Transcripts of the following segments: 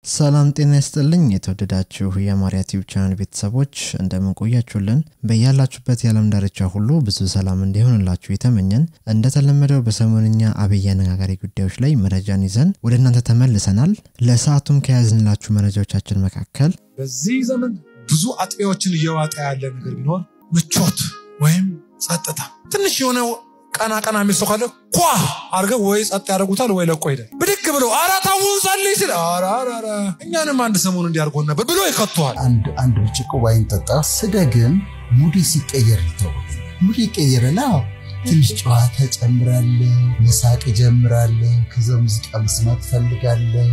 ሰላም ጤና ይስጥልኝ የተወደዳችሁ የማርያ ቲዩብ ቻናል ቤተሰቦች እንደምን ቆያችሁልን? በያላችሁበት የዓለም ዳርቻ ሁሉ ብዙ ሰላም እንዲሆንላችሁ የተመኘን እንደተለመደው በሰሞንኛ አብይ አነጋጋሪ ጉዳዮች ላይ መረጃን ይዘን ወደ እናንተ ተመልሰናል። ለሰዓቱም ከያዝንላችሁ መረጃዎቻችን መካከል በዚህ ዘመን ብዙ አጥቢያዎችን እየዋጠ ያለ ነገር ቢኖር ምቾት ወይም ጸጥታ። ትንሽ የሆነ ቀና ቀና የሚል ሰው ካለ ኳ አድርገው ወይ ጸጥ ያደርጉታል ወይ ለቆ ሄዳል። ብድግ ብለው ኧረ ተውን ጸልይ ሲል ኧረ ኧረ ኧረ እኛንም አንድ ሰሞን እንዲያርጎን ነበር ብሎ ይከተዋል። አንድ አንድ ብርጭቆ ዋይን ጠጣ። ስደግም ሙዴ ሲቀየር ይተው ሙዴ ይቀየርና ትንሽ ጨዋታ ጨምራለሁ፣ መሳቅ ጀምራለሁ፣ ከዛ ሙዚቃ መስማት ፈልጋለሁ።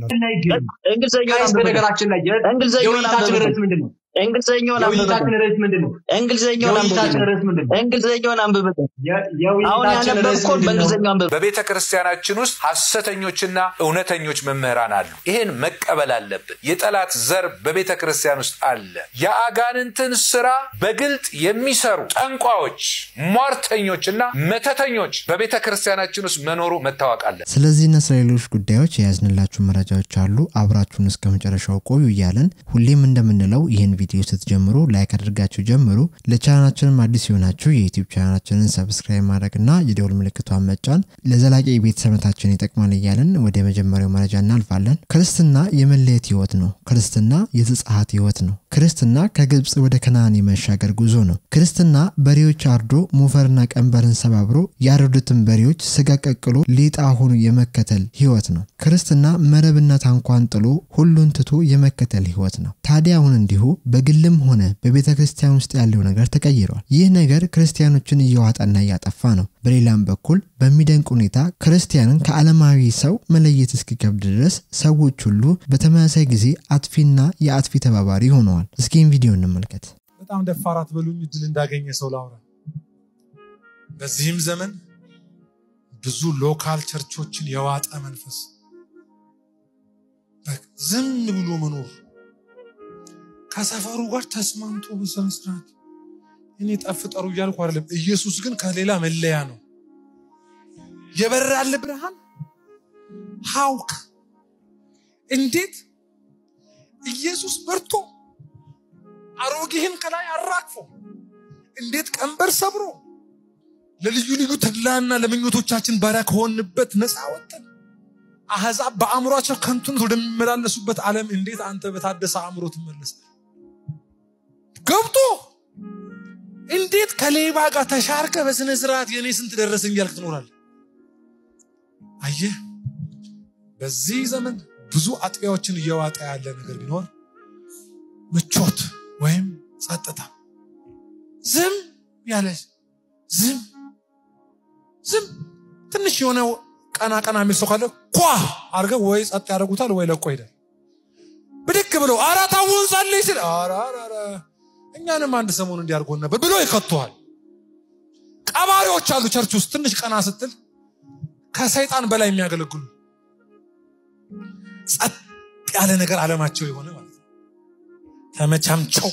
እንግሊዝኛውን በነገራችን ላይ እንግሊዝኛውን የውይይታችን ርዕስ ምንድን ነው? እንግሊዝኛውን የውይይታችን ርዕስ ምንድን ነው? እንግሊዝኛውን የውይይታችን ርዕስ ምንድን ነው? እንግሊዝኛውን አንብብ። የ- አሁን የውይይታችን ርዕስ ያነበብኩን ምንድን ነው? በእንግሊዝኛው አንብብ። በቤተ ክርስቲያናችን ውስጥ ሐሰተኞችና እውነተኞች መምህራን አሉ። ይህን መቀበል አለብን። የጠላት ዘር በቤተ ክርስቲያን ውስጥ አለ። የአጋንንትን ስራ በግልጥ የሚሰሩ ጠንቋዮች፣ ሟርተኞችና መተተኞች በቤተ ክርስቲያናችን ውስጥ መኖሩ መታወቅ አለ። ስለዚህና ስለ ሌሎች ጉዳዮች የያዝንላችሁ መረጃዎች አሉ። አብራችሁን እስከ መጨረሻው ቆዩ እያለን ሁሌም እንደምንለው ይህን ቪዲዮ ስትጀምሩ ላይክ አድርጋችሁ ጀምሩ። ለቻናላችንም አዲስ የሆናችሁ የዩቲዩብ ቻናላችንን ሰብስክራይብ ማድረግና የደውል ምልክቷን መጫን ለዘላቂ ቤተሰብነታችን ይጠቅማል እያለን ወደ መጀመሪያው መረጃ እናልፋለን። ክርስትና የመለየት ህይወት ነው። ክርስትና የዘጸአት ህይወት ነው። ክርስትና ከግብፅ ወደ ከነዓን የመሻገር ጉዞ ነው። ክርስትና በሬዎች አርዶ ሞፈርና ቀንበርን ሰባብሮ ያረዱትን በሬዎች ስጋ ቀቅሎ ሌጣ ሆኖ የመከተል ህይወት ነው። ክርስትና መረብና ታንኳን ጥሎ ሁሉን ትቶ የመከተል ህይወት ነው። ታዲያ አሁን እንዲሁ በግልም ሆነ በቤተ ክርስቲያን ውስጥ ያለው ነገር ተቀይሯል። ይህ ነገር ክርስቲያኖችን እየዋጠና እያጠፋ ነው። በሌላም በኩል በሚደንቅ ሁኔታ ክርስቲያንን ከዓለማዊ ሰው መለየት እስኪከብድ ድረስ ሰዎች ሁሉ በተመሳሳይ ጊዜ አጥፊና የአጥፊ ተባባሪ ሆነዋል። እስኪም ቪዲዮ እንመልከት። በጣም ደፋር አትበሉኝ፣ እድል እንዳገኘ ሰው ላውራ። በዚህም ዘመን ብዙ ሎካል ቸርቾችን የዋጠ መንፈስ በቃ ዝም ብሎ መኖር ከሰፈሩ ጋር ተስማምቶ በስነ ስርዓት እኔ ጠፍ ጠሩ እያልኩ አይደለም። ኢየሱስ ግን ከሌላ መለያ ነው። የበራል ብርሃን ሀውክ እንዴት ኢየሱስ በርቶ አሮጌህን ከላይ አራግፎ እንዴት ቀንበር ሰብሮ ለልዩ ልዩ ተድላና ለምኞቶቻችን ባሪያ ከሆንበት ነፃ ወጥተን አሕዛብ በአእምሯቸው ከንቱን ወደሚመላለሱበት ዓለም እንዴት አንተ በታደሰ አእምሮ ትመለሳል? ገብቶ እንዴት ከሌባ ጋር ተሻርከ በስነ ስርዓት የእኔ ስንት ደረሰኝ እያልክ ትኖራለህ? አየህ፣ በዚህ ዘመን ብዙ አጥቢያዎችን እየዋጠ ያለ ነገር ቢኖር ምቾት ወይም ጸጥታ፣ ዝም ያለ ዝም ዝም ትንሽ የሆነ ቀና ቀና የሚል ሰው ካለ ኳ አድርገው ወይ ጸጥ ያደርጉታል ወይ ለቆ ሄዳል። ብድግ ብለው ኧረ ተውን ጸልይ ሲል ኧረ ኧረ ኧረ እኛንም አንድ ሰሞን እንዲያርጎን ነበር ብሎ ይከተዋል። ቀባሪዎች አሉ ቸርች ውስጥ ትንሽ ቀና ስትል ከሰይጣን በላይ የሚያገለግሉ ጸጥ ያለ ነገር አለማቸው የሆነ ማለት ነው። ተመቻምቸው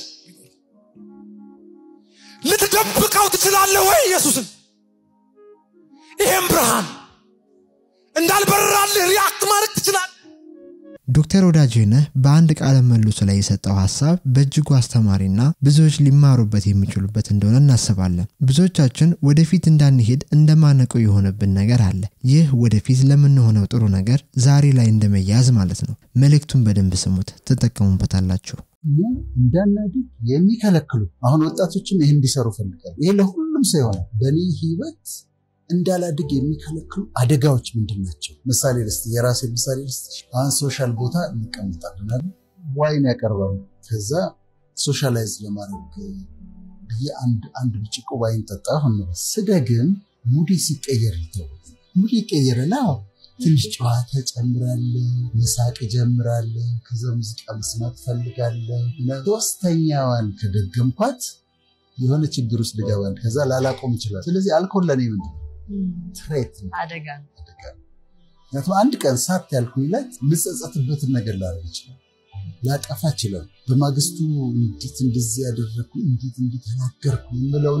ልትደብቀው ትችላለህ ወይ ኢየሱስን? ይሄም ብርሃን እንዳልበራልህ ሪያክት ማድረግ ትችላለህ። ዶክተር ወዳጄነህ በአንድ ቃለ መልሱ ላይ የሰጠው ሀሳብ በእጅጉ አስተማሪና ብዙዎች ሊማሩበት የሚችሉበት እንደሆነ እናስባለን። ብዙዎቻችን ወደፊት እንዳንሄድ እንደማነቀው የሆነብን ነገር አለ። ይህ ወደፊት ለምንሆነው ጥሩ ነገር ዛሬ ላይ እንደመያዝ ማለት ነው። መልእክቱን በደንብ ስሙት፣ ትጠቀሙበታላችሁ። እኛ እንዳናድግ የሚከለክሉ አሁን ወጣቶችም ይህን እንዲሰሩ ፈልጋሉ። ይሄ ለሁሉም ሰው ይሆናል። በእኔ ህይወት እንዳላድግ የሚከለክሉ አደጋዎች ምንድን ናቸው? ምሳሌ ልስጥ፣ የራሴ ምሳሌ ልስጥ። አሁን ሶሻል ቦታ እንቀምጣለን አይደል? ዋይን ያቀርባሉ። ከዛ ሶሻላይዝ ለማድረግ ብዬ አንድ አንድ ብርጭቆ ዋይን ጠጣሁ እንበል። ስደግም ሙዴ ሲቀየር ይተው ሙዴ ይቀየርና ትንሽ ጨዋታ ጨምራለሁ፣ መሳቅ ጀምራለሁ፣ ከዛ ሙዚቃ መስማት ፈልጋለሁ። ሶስተኛዋን ከደገምኳት የሆነ ችግር ውስጥ ልገባል። ከዛ ላላቆም ይችላል። ስለዚህ አልኮል ለእኔ ምንድን ነው? ትሬት ነው፣ አደጋ ነው። አደጋ ነው። ምክንያቱም አንድ ቀን ሳት ያልኩኝ ላይ ልጸጸትበትን ነገር ላደርግ ይችላል፣ ላጠፋ ይችላል። በማግስቱ እንዴት እንደዚህ ያደረግኩ እንዴት እንዲህ ተናገርኩ የምለውን ነገር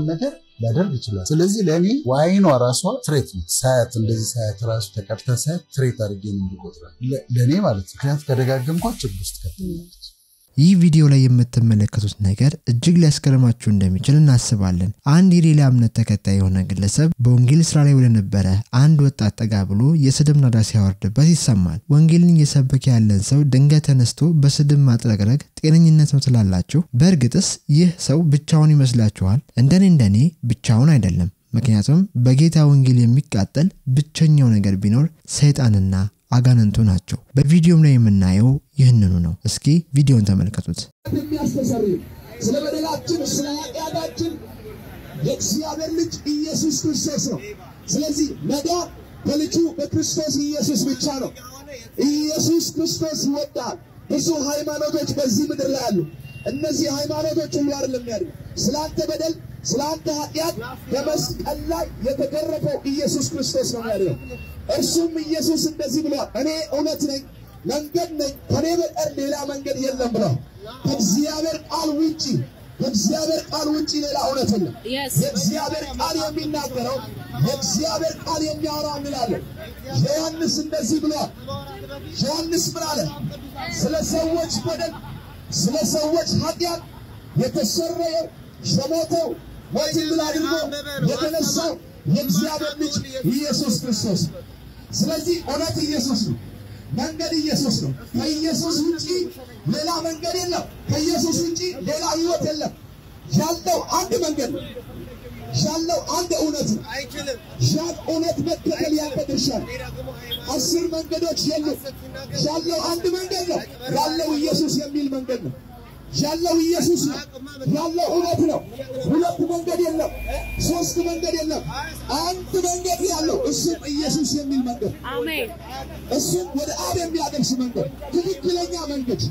ሊያደርግ ይችላል። ስለዚህ ለእኔ ዋይኗ ራሷ ትሬት ነች። ሳያት እንደዚህ ሳያት ራሱ ተቀድታ ሳያት ትሬት አድርጌ ነው የምቆጥራት ለእኔ ማለት ነው። ምክንያቱም ከደጋገምኳት ችግር ውስጥ ከተኛለች። ይህ ቪዲዮ ላይ የምትመለከቱት ነገር እጅግ ሊያስገርማችሁ እንደሚችል እናስባለን። አንድ የሌላ እምነት ተከታይ የሆነ ግለሰብ በወንጌል ስራ ላይ ወደነበረ አንድ ወጣት ጠጋ ብሎ የስድብ ናዳ ሲያወርድበት ይሰማል። ወንጌልን እየሰበከ ያለን ሰው ድንገት ተነስቶ በስድብ ማጥረግረግ ጤነኝነት ነው ትላላችሁ? በእርግጥስ ይህ ሰው ብቻውን ይመስላችኋል? እንደኔ እንደኔ ብቻውን አይደለም። ምክንያቱም በጌታ ወንጌል የሚቃጠል ብቸኛው ነገር ቢኖር ሰይጣንና አጋንንቱ ናቸው። በቪዲዮም ላይ የምናየው ይህንኑ ነው። እስኪ ቪዲዮን ተመልከቱት። የሚያስተሰርይ ስለ በደላችን ስለ ኃጢአታችን የእግዚአብሔር ልጅ ኢየሱስ ክርስቶስ ነው። ስለዚህ መዳን በልጁ በክርስቶስ ኢየሱስ ብቻ ነው። ኢየሱስ ክርስቶስ ይወዳል። ብዙ ሃይማኖቶች በዚህ ምድር ላይ አሉ። እነዚህ ሃይማኖቶች ሁሉ አይደለም ያድግ ስለ አንተ በደል ስለ አንተ ኃጢአት በመስቀል ላይ የተገረፈው ኢየሱስ ክርስቶስ ነው ያድነው። እርሱም ኢየሱስ እንደዚህ ብሏል፣ እኔ እውነት ነኝ መንገድ ነኝ፣ ከኔ በቀር ሌላ መንገድ የለም ብሏል። ከእግዚአብሔር ቃል ውጪ ከእግዚአብሔር ቃል ውጪ ሌላ እውነት የለም። የእግዚአብሔር ቃል የሚናገረው የእግዚአብሔር ቃል የሚያወራው እንላለን። ዮሐንስ እንደዚህ ብሏል። ዮሐንስ ምን አለ? ስለ ሰዎች በደል ስለ ሰዎች ኃጢአት የተሰረየው የሞተው ሞትን ድል አድርጎ የተነሳው የእግዚአብሔር ልጅ ኢየሱስ ክርስቶስ። ስለዚህ እውነት ኢየሱስ ነው። መንገድ ኢየሱስ ነው። ከኢየሱስ ውጪ ሌላ መንገድ የለም። ከኢየሱስ ውጪ ሌላ ሕይወት የለም። ያለው አንድ መንገድ ነው። ያለው አንድ እውነት ነው። ያን እውነት መከተል ያንተ ድርሻ ነው። አስር መንገዶች የሉም። ያለው አንድ መንገድ ነው። ያለው ኢየሱስ የሚል መንገድ ነው። ያለው ኢየሱስ ነው። ያለው እውነት ነው። ሁለት መንገድ የለም። ሶስት መንገድ የለም። አንድ መንገድ ያለው እሱም ኢየሱስ የሚል መንገድ፣ እሱም ወደ አብ የሚያደርስ መንገድ፣ ትክክለኛ መንገድ።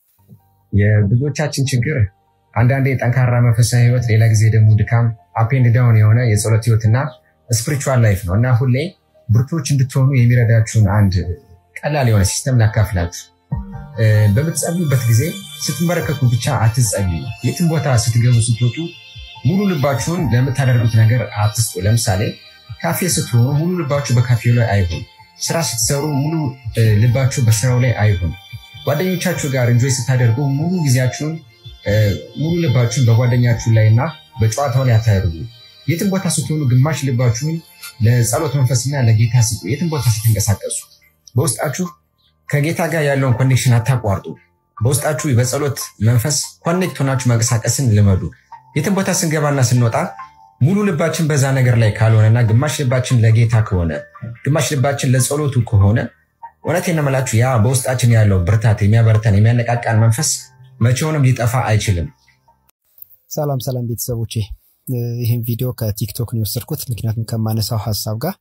የብዙዎቻችን ችግር አንዳንዴ ጠንካራ መንፈሳዊ ህይወት፣ ሌላ ጊዜ ደግሞ ድካም፣ አፔንድ ዳውን የሆነ የጸሎት ህይወትና ስፒሪቹዋል ላይፍ ነው እና ሁሌ ብርቶች እንድትሆኑ የሚረዳችሁን አንድ ቀላል የሆነ ሲስተም ላካፍላችሁ። በምትጸልዩበት ጊዜ ስትንበረከኩ ብቻ አትጸልዩ። የትም ቦታ ስትገቡ ስትወጡ ሙሉ ልባችሁን ለምታደርጉት ነገር አትስጡ። ለምሳሌ ካፌ ስትሆኑ ሙሉ ልባችሁ በካፌው ላይ አይሁን። ስራ ስትሰሩ ሙሉ ልባችሁ በስራው ላይ አይሁን። ጓደኞቻችሁ ጋር እንጆይ ስታደርጉ ሙሉ ጊዜያችሁን ሙሉ ልባችሁን በጓደኛችሁ ላይ እና በጨዋታው ላይ አታደርጉ። የትም ቦታ ስትሆኑ ግማሽ ልባችሁን ለጸሎት መንፈስና ለጌታ ስጡ። የትም ቦታ ስትንቀሳቀሱ በውስጣችሁ ከጌታ ጋር ያለውን ኮኔክሽን አታቋርጡ። በውስጣችሁ በጸሎት መንፈስ ኮኔክት ሆናችሁ መንቀሳቀስን ልመዱ። የትም ቦታ ስንገባና ስንወጣ ሙሉ ልባችን በዛ ነገር ላይ ካልሆነና ግማሽ ልባችን ለጌታ ከሆነ ግማሽ ልባችን ለጸሎቱ ከሆነ እውነቴን ነው የምላችሁ ያ በውስጣችን ያለው ብርታት የሚያበረታን የሚያነቃቃን መንፈስ መቼውንም ሊጠፋ አይችልም። ሰላም ሰላም ቤተሰቦቼ፣ ይህን ቪዲዮ ከቲክቶክ ነው የወሰድኩት። ምክንያቱም ከማነሳው ሀሳብ ጋር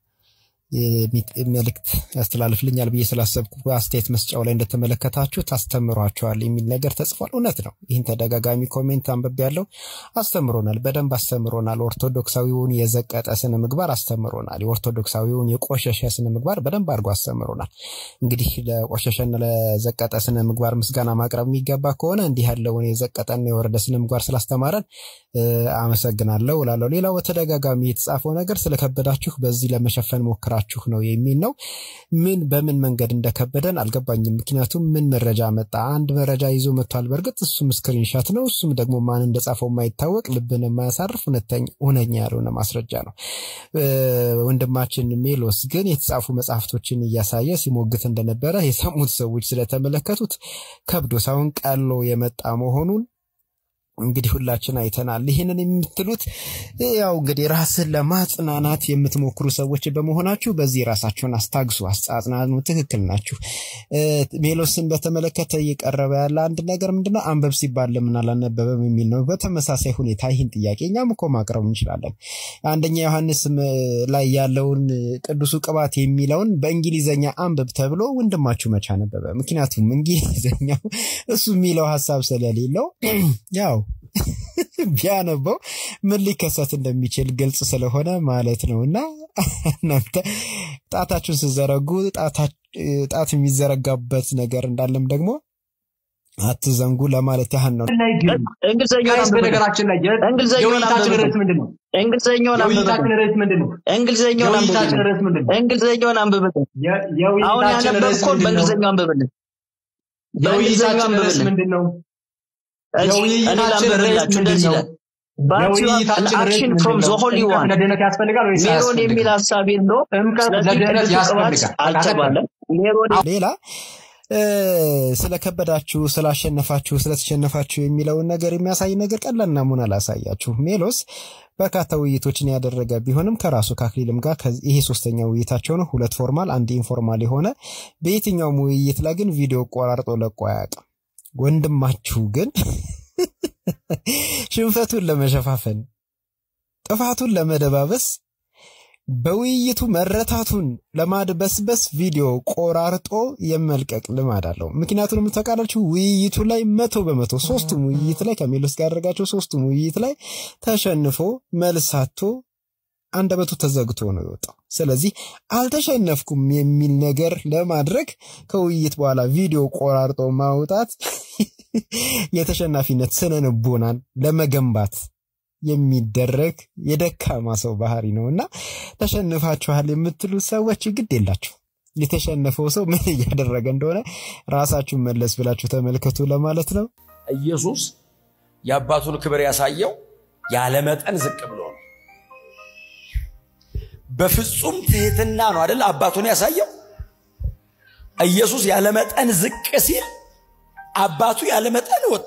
መልእክት ያስተላልፍልኛል ብዬ ስላሰብኩ በአስተያየት መስጫው ላይ እንደተመለከታችሁት አስተምሯቸዋል የሚል ነገር ተጽፏል። እውነት ነው። ይህን ተደጋጋሚ ኮሜንት አንብቤ ያለው አስተምሮናል፣ በደንብ አስተምሮናል። ኦርቶዶክሳዊውን የዘቀጠ ስነ ምግባር አስተምሮናል። የኦርቶዶክሳዊውን የቆሸሸ ስነ ምግባር በደንብ አድርጎ አስተምሮናል። እንግዲህ ለቆሸሸና ለዘቀጠ ስነ ምግባር ምስጋና ማቅረብ የሚገባ ከሆነ እንዲህ ያለውን የዘቀጠና የወረደ ስነ ምግባር ስላስተማረን አመሰግናለሁ እላለሁ። ሌላው በተደጋጋሚ የተጻፈው ነገር ስለከበዳችሁ በዚህ ለመሸፈን ሞክራችሁ ነው የሚል ነው። ምን በምን መንገድ እንደከበደን አልገባኝም። ምክንያቱም ምን መረጃ መጣ? አንድ መረጃ ይዞ መጥቷል። በእርግጥ እሱም ስክሪንሻት ነው። እሱም ደግሞ ማን እንደጻፈው የማይታወቅ ልብን የማያሳርፍ እውነተኛ ያልሆነ ማስረጃ ነው። ወንድማችን ሜሎስ ግን የተጻፉ መጽሐፍቶችን እያሳየ ሲሞግት እንደነበረ የሰሙት ሰዎች ስለተመለከቱት ከብዶ ሳይሆን ቀሎ የመጣ መሆኑን እንግዲህ ሁላችን አይተናል። ይህንን የምትሉት ያው እንግዲህ ራስን ለማጽናናት የምትሞክሩ ሰዎች በመሆናችሁ በዚህ ራሳችሁን አስታግሱ፣ አጽናኑ። ትክክል ናችሁ። ሜሎስን በተመለከተ እየቀረበ ያለ አንድ ነገር ምንድነው? አንበብ ሲባል ለምን አላነበበም የሚል ነው። በተመሳሳይ ሁኔታ ይህን ጥያቄ እኛም እኮ ማቅረብ እንችላለን። አንደኛ ዮሐንስ ላይ ያለውን ቅዱሱ ቅባት የሚለውን በእንግሊዘኛ አንብብ ተብሎ ወንድማችሁ መቻ ነበበ? ምክንያቱም እንግሊዘኛው እሱ የሚለው ሀሳብ ስለሌለው ያው ቢያነበው ምን ሊከሰት እንደሚችል ግልጽ ስለሆነ ማለት ነው። እና እናንተ ጣታችሁን ስዘረጉ ጣት የሚዘረጋበት ነገር እንዳለም ደግሞ አትዘንጉ ለማለት ያህል ነው። እንግሊዝኛውን ጋይስ አንብብልን። በነገራችን ላይ የ- እንግሊዝኛውን የውይይታችን አንብብልን። ርዕስ ምንድን ነው? እንግሊዝኛውን የውይይታችን አንብብልን። ርዕስ ምንድን ነው? እንግሊዝኛውን የውይይታችን አንብብልን። ርዕስ ምንድን ነው? እንግሊዝኛውን አንብብልን። የ- አሁን የውይይታችን ርዕስ ያነበብከውን ምንድን ነው? በእንግሊዝኛው አንብብልን። በእንግሊዝኛው የውይይታችን ርዕስ አንብብልን። ምንድን ነው? እሺ፣ እኔ የውይይታችን ርዕስ ላንብብላችሁ። ምንድን እንደዚህ ነው? ይላል But you have an የውይይታችን ርዕስ action ምንድን from ነው? the Holy ጥምቀት One. ለድህነት ያስፈልጋል ወይስ ሜሮን አያስፈልግም? የሚል ሀሳብ የለውም። ጥምቀት ስለዚህ ለድህነት ቅዱስ ቅባት ያስፈልጋል። አልተባለም። ሜሮን ሌላ እ፣ ስለከበዳችሁ፣ ስላሸነፋችሁ፣ ስለተሸነፋችሁ የሚለውን ነገር የሚያሳይ ነገር ቀላል ናሙና ላሳያችሁ። ሜሎስ በርካታ ውይይቶችን ያደረገ ቢሆንም ከራሱ ከአክሊልም ጋር ከዚ- ይሄ ሶስተኛ ውይይታቸው ነው። ሁለት ፎርማል፣ አንድ ኢንፎርማል የሆነ በየትኛውም ውይይት ላይ ግን ቪዲዮ ቆራርጦ ለቆ አያውቅም። ወንድማችሁ ግን ሽንፈቱን ለመሸፋፈን ጥፋቱን ለመደባበስ በውይይቱ መረታቱን ለማድበስበስ ቪዲዮ ቆራርጦ የመልቀቅ ልማድ አለው። ምክንያቱንም ተቃላችሁ ውይይቱ ላይ መቶ በመቶ ሶስቱም ውይይት ላይ ከሜሎስ ጋር ያደረጋቸው ሶስቱም ውይይት ላይ ተሸንፎ መልሳቶ አንደበቱ ተዘግቶ ነው የወጣው። ስለዚህ አልተሸነፍኩም የሚል ነገር ለማድረግ ከውይይት በኋላ ቪዲዮ ቆራርጦ ማውጣት የተሸናፊነት ስነ ልቦናን ለመገንባት የሚደረግ የደካማ ሰው ባህሪ ነው እና ተሸንፋችኋል የምትሉ ሰዎች ግድ የላችሁ። የተሸነፈው ሰው ምን እያደረገ እንደሆነ ራሳችሁን መለስ ብላችሁ ተመልከቱ ለማለት ነው። ኢየሱስ የአባቱን ክብር ያሳየው ያለመጠን ዝቅ ብሎ ነው። በፍጹም ትህትና ነው አይደል አባቱን ያሳየው። ኢየሱስ ያለመጠን ዝቅ ሲል አባቱ ያለመጠን ወጣ።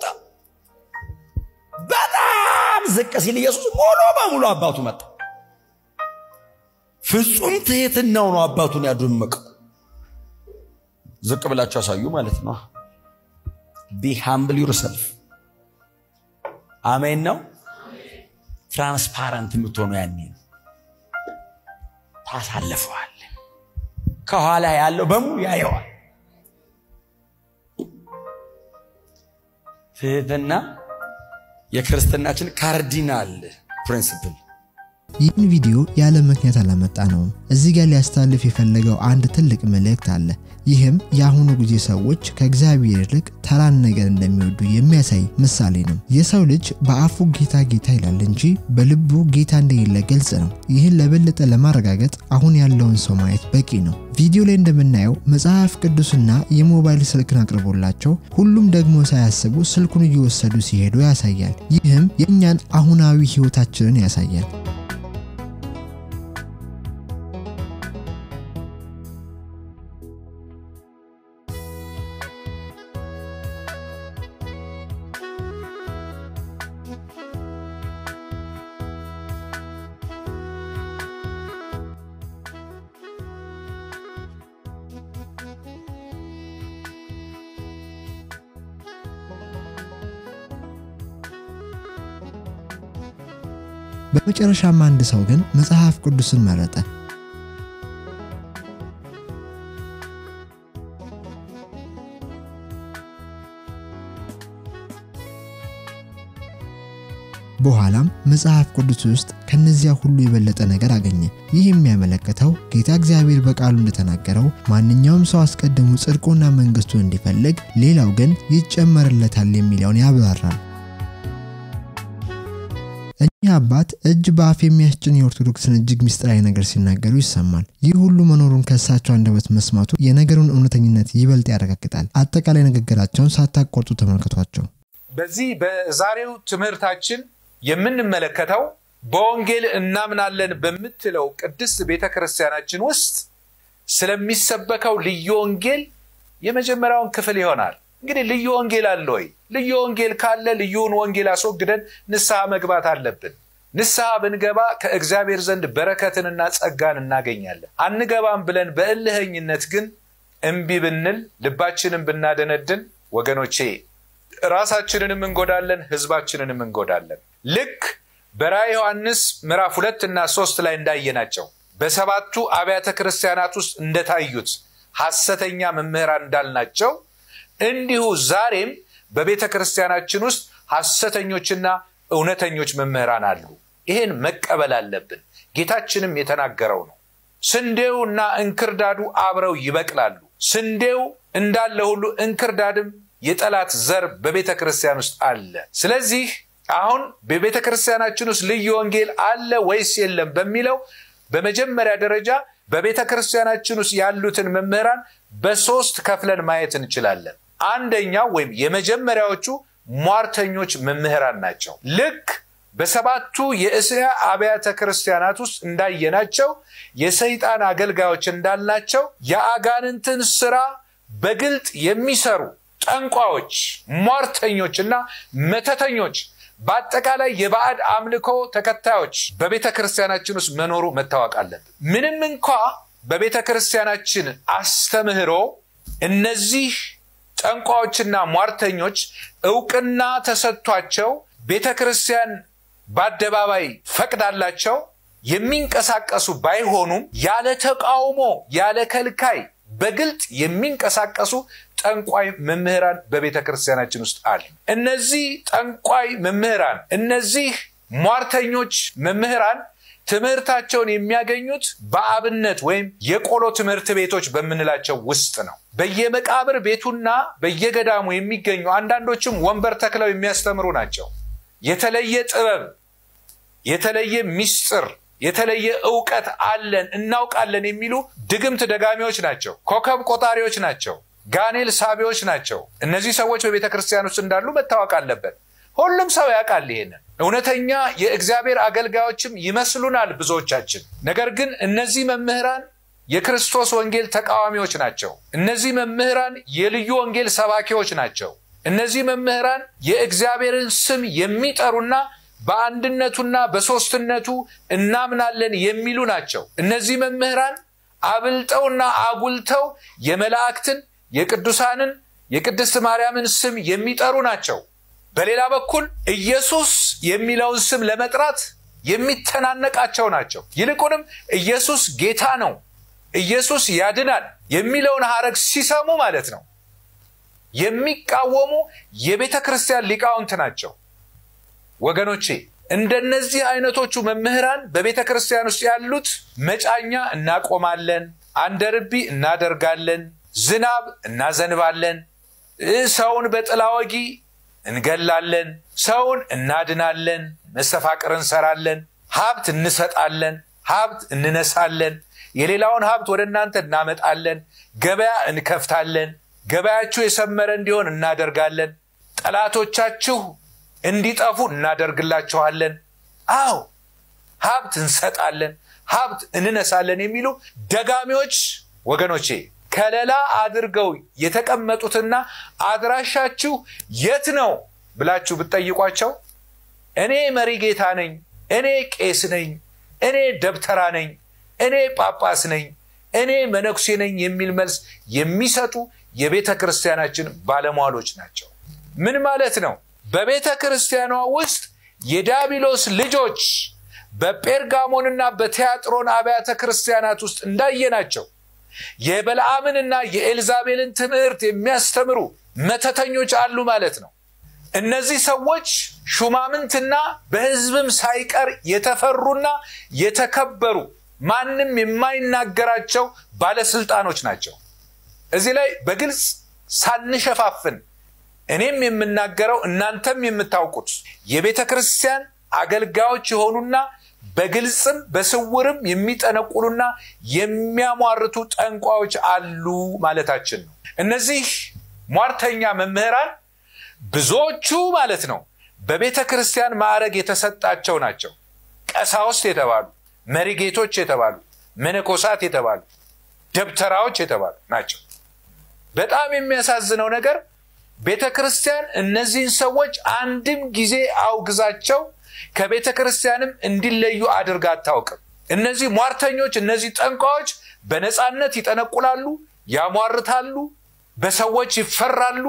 በጣም ዝቅ ሲል ኢየሱስ ሙሉ በሙሉ አባቱ መጣ። ፍጹም ትህትናው ነው አባቱን ያደመቀው። ዝቅ ብላችሁ ያሳዩ ማለት ነው። ቢ ሃምብል ዩርሰልፍ አሜን ነው። ትራንስፓረንት የምትሆነው ያኔ ነው። ታሳልፈዋል። ከኋላ ያለው በሙሉ ያየዋል። ትህትና የክርስትናችን ካርዲናል ፕሪንስፕል ይህን ቪዲዮ ያለ ምክንያት አላመጣ ነውም። እዚህ ጋር ሊያስተላልፍ የፈለገው አንድ ትልቅ መልእክት አለ። ይህም የአሁኑ ጊዜ ሰዎች ከእግዚአብሔር ይልቅ ተራን ነገር እንደሚወዱ የሚያሳይ ምሳሌ ነው። የሰው ልጅ በአፉ ጌታ ጌታ ይላል እንጂ በልቡ ጌታ እንደሌለ ግልጽ ነው። ይህን ለበለጠ ለማረጋገጥ አሁን ያለውን ሰው ማየት በቂ ነው። ቪዲዮ ላይ እንደምናየው መጽሐፍ ቅዱስና የሞባይል ስልክን አቅርቦላቸው ሁሉም ደግሞ ሳያስቡ ስልኩን እየወሰዱ ሲሄዱ ያሳያል። ይህም የእኛን አሁናዊ ህይወታችንን ያሳያል። በመጨረሻም አንድ ሰው ግን መጽሐፍ ቅዱስን መረጠ። በኋላም መጽሐፍ ቅዱስ ውስጥ ከነዚያ ሁሉ የበለጠ ነገር አገኘ። ይህ የሚያመለክተው ጌታ እግዚአብሔር በቃሉ እንደተናገረው ማንኛውም ሰው አስቀድሞ ጽድቁና መንግስቱን እንዲፈልግ፣ ሌላው ግን ይጨመርለታል የሚለውን ያብራራል። እኚህ አባት እጅ በአፍ የሚያስጭን የኦርቶዶክስን እጅግ ምስጢራዊ ነገር ሲናገሩ ይሰማል። ይህ ሁሉ መኖሩን ከእሳቸው አንደበት መስማቱ የነገሩን እውነተኝነት ይበልጥ ያረጋግጣል። አጠቃላይ ንግግራቸውን ሳታቋርጡ ተመልከቷቸው። በዚህ በዛሬው ትምህርታችን የምንመለከተው በወንጌል እናምናለን በምትለው ቅድስት ቤተ ክርስቲያናችን ውስጥ ስለሚሰበከው ልዩ ወንጌል የመጀመሪያውን ክፍል ይሆናል። እንግዲህ ልዩ ወንጌል አለ ወይ? ልዩ ወንጌል ካለ ልዩውን ወንጌል አስወግደን ንስሐ መግባት አለብን። ንስሐ ብንገባ ከእግዚአብሔር ዘንድ በረከትንና ጸጋን እናገኛለን። አንገባም ብለን በእልህኝነት ግን እምቢ ብንል ልባችንን ብናደነድን ወገኖቼ ራሳችንንም እንጎዳለን፣ ህዝባችንንም እንጎዳለን። ልክ በራዕየ ዮሐንስ ምዕራፍ ሁለት እና ሶስት ላይ እንዳየናቸው በሰባቱ አብያተ ክርስቲያናት ውስጥ እንደታዩት ሐሰተኛ መምህራን እንዳልናቸው እንዲሁ ዛሬም በቤተ ክርስቲያናችን ውስጥ ሐሰተኞችና እውነተኞች መምህራን አሉ። ይሄን መቀበል አለብን። ጌታችንም የተናገረው ነው። ስንዴው እና እንክርዳዱ አብረው ይበቅላሉ። ስንዴው እንዳለ ሁሉ እንክርዳድም የጠላት ዘር በቤተ ክርስቲያን ውስጥ አለ። ስለዚህ አሁን በቤተ ክርስቲያናችን ውስጥ ልዩ ወንጌል አለ ወይስ የለም በሚለው በመጀመሪያ ደረጃ በቤተ ክርስቲያናችን ውስጥ ያሉትን መምህራን በሶስት ከፍለን ማየት እንችላለን። አንደኛው ወይም የመጀመሪያዎቹ ሟርተኞች መምህራን ናቸው። ልክ በሰባቱ የእስያ አብያተ ክርስቲያናት ውስጥ እንዳየናቸው የሰይጣን አገልጋዮች እንዳልናቸው የአጋንንትን ስራ በግልጥ የሚሰሩ ጠንቋዮች፣ ሟርተኞች እና መተተኞች በአጠቃላይ የባዕድ አምልኮ ተከታዮች በቤተ ክርስቲያናችን ውስጥ መኖሩ መታወቅ አለብን። ምንም እንኳ በቤተ ክርስቲያናችን አስተምህሮ እነዚህ ጠንቋዮችና ሟርተኞች እውቅና ተሰጥቷቸው ቤተ ክርስቲያን በአደባባይ ፈቅዳላቸው የሚንቀሳቀሱ ባይሆኑም ያለ ተቃውሞ ያለ ከልካይ በግልጥ የሚንቀሳቀሱ ጠንቋይ መምህራን በቤተ ክርስቲያናችን ውስጥ አሉ። እነዚህ ጠንቋይ መምህራን፣ እነዚህ ሟርተኞች መምህራን ትምህርታቸውን የሚያገኙት በአብነት ወይም የቆሎ ትምህርት ቤቶች በምንላቸው ውስጥ ነው። በየመቃብር ቤቱና በየገዳሙ የሚገኙ አንዳንዶችም ወንበር ተክለው የሚያስተምሩ ናቸው። የተለየ ጥበብ፣ የተለየ ሚስጥር፣ የተለየ እውቀት አለን እናውቃለን የሚሉ ድግምት ደጋሚዎች ናቸው። ኮከብ ቆጣሪዎች ናቸው። ጋኔል ሳቢዎች ናቸው። እነዚህ ሰዎች በቤተ ክርስቲያን ውስጥ እንዳሉ መታወቅ አለበት። ሁሉም ሰው ያውቃል ይሄንን። እውነተኛ የእግዚአብሔር አገልጋዮችም ይመስሉናል ብዙዎቻችን። ነገር ግን እነዚህ መምህራን የክርስቶስ ወንጌል ተቃዋሚዎች ናቸው። እነዚህ መምህራን የልዩ ወንጌል ሰባኪዎች ናቸው። እነዚህ መምህራን የእግዚአብሔርን ስም የሚጠሩና በአንድነቱና በሦስትነቱ እናምናለን የሚሉ ናቸው። እነዚህ መምህራን አብልጠውና አጉልተው የመላእክትን፣ የቅዱሳንን፣ የቅድስት ማርያምን ስም የሚጠሩ ናቸው። በሌላ በኩል ኢየሱስ የሚለውን ስም ለመጥራት የሚተናነቃቸው ናቸው። ይልቁንም ኢየሱስ ጌታ ነው፣ ኢየሱስ ያድናል የሚለውን ሐረግ ሲሰሙ ማለት ነው የሚቃወሙ የቤተ ክርስቲያን ሊቃውንት ናቸው። ወገኖቼ እንደነዚህ አይነቶቹ መምህራን በቤተ ክርስቲያን ውስጥ ያሉት መጫኛ እናቆማለን፣ አንደርቢ እናደርጋለን፣ ዝናብ እናዘንባለን፣ ሰውን በጥላ ወጊ እንገላለን፣ ሰውን እናድናለን፣ መስተፋቅር እንሰራለን፣ ሀብት እንሰጣለን፣ ሀብት እንነሳለን፣ የሌላውን ሀብት ወደ እናንተ እናመጣለን፣ ገበያ እንከፍታለን፣ ገበያችሁ የሰመረ እንዲሆን እናደርጋለን፣ ጠላቶቻችሁ እንዲጠፉ እናደርግላችኋለን። አዎ ሀብት እንሰጣለን፣ ሀብት እንነሳለን የሚሉ ደጋሚዎች ወገኖቼ ከለላ አድርገው የተቀመጡትና አድራሻችሁ የት ነው ብላችሁ ብትጠይቋቸው እኔ መሪ ጌታ ነኝ፣ እኔ ቄስ ነኝ፣ እኔ ደብተራ ነኝ፣ እኔ ጳጳስ ነኝ፣ እኔ መነኩሴ ነኝ የሚል መልስ የሚሰጡ የቤተ ክርስቲያናችን ባለሟሎች ናቸው። ምን ማለት ነው? በቤተ ክርስቲያኗ ውስጥ የዲያብሎስ ልጆች በጴርጋሞንና በቲያጥሮን አብያተ ክርስቲያናት ውስጥ እንዳየናቸው የበለዓምንና የኤልዛቤልን ትምህርት የሚያስተምሩ መተተኞች አሉ ማለት ነው። እነዚህ ሰዎች ሹማምንትና በሕዝብም ሳይቀር የተፈሩና የተከበሩ ማንም የማይናገራቸው ባለስልጣኖች ናቸው። እዚህ ላይ በግልጽ ሳንሸፋፍን እኔም የምናገረው እናንተም የምታውቁት የቤተ ክርስቲያን አገልጋዮች የሆኑና በግልጽም በስውርም የሚጠነቁሉና የሚያሟርቱ ጠንቋዮች አሉ ማለታችን ነው። እነዚህ ሟርተኛ መምህራን ብዙዎቹ ማለት ነው በቤተ ክርስቲያን ማዕረግ የተሰጣቸው ናቸው። ቀሳውስት የተባሉ፣ መሪጌቶች የተባሉ፣ መነኮሳት የተባሉ፣ ደብተራዎች የተባሉ ናቸው። በጣም የሚያሳዝነው ነገር ቤተ ክርስቲያን እነዚህን ሰዎች አንድም ጊዜ አውግዛቸው ከቤተ ክርስቲያንም እንዲለዩ አድርጋ አታውቅም። እነዚህ ሟርተኞች፣ እነዚህ ጠንቋዮች በነፃነት ይጠነቁላሉ፣ ያሟርታሉ፣ በሰዎች ይፈራሉ።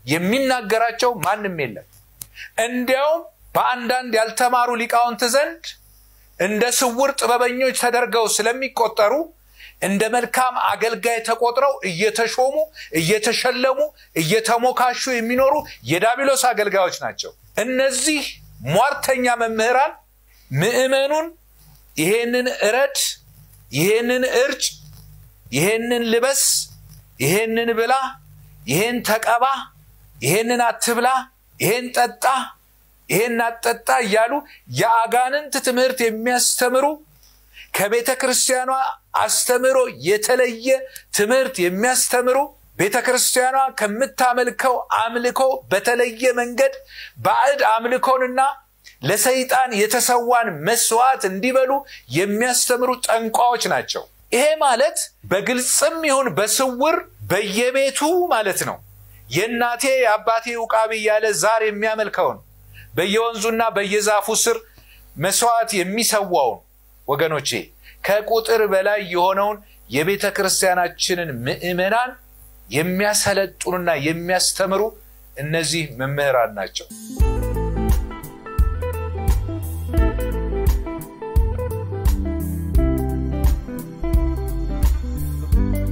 የሚናገራቸው ማንም የለም። እንዲያውም በአንዳንድ ያልተማሩ ሊቃውንት ዘንድ እንደ ስውር ጥበበኞች ተደርገው ስለሚቆጠሩ እንደ መልካም አገልጋይ ተቆጥረው እየተሾሙ እየተሸለሙ እየተሞካሹ የሚኖሩ የዳቢሎስ አገልጋዮች ናቸው። እነዚህ ሟርተኛ መምህራን ምዕመኑን ይሄንን እረድ፣ ይሄንን እርጭ፣ ይሄንን ልበስ፣ ይሄንን ብላ፣ ይሄን ተቀባ፣ ይሄንን አትብላ፣ ይሄን ጠጣ፣ ይሄን አትጠጣ እያሉ የአጋንንት ትምህርት የሚያስተምሩ ከቤተ ክርስቲያኗ አስተምሮ የተለየ ትምህርት የሚያስተምሩ ቤተ ክርስቲያኗ ከምታመልከው አምልኮ በተለየ መንገድ ባዕድ አምልኮንና ለሰይጣን የተሰዋን መስዋዕት እንዲበሉ የሚያስተምሩ ጠንቋዎች ናቸው። ይሄ ማለት በግልጽም ይሁን በስውር በየቤቱ ማለት ነው። የእናቴ የአባቴ ውቃቢ እያለ ዛር የሚያመልከውን በየወንዙና በየዛፉ ስር መስዋዕት የሚሰዋውን ወገኖቼ ከቁጥር በላይ የሆነውን የቤተ ክርስቲያናችንን ምዕመናን የሚያሰለጡንና የሚያስተምሩ እነዚህ መምህራን ናቸው።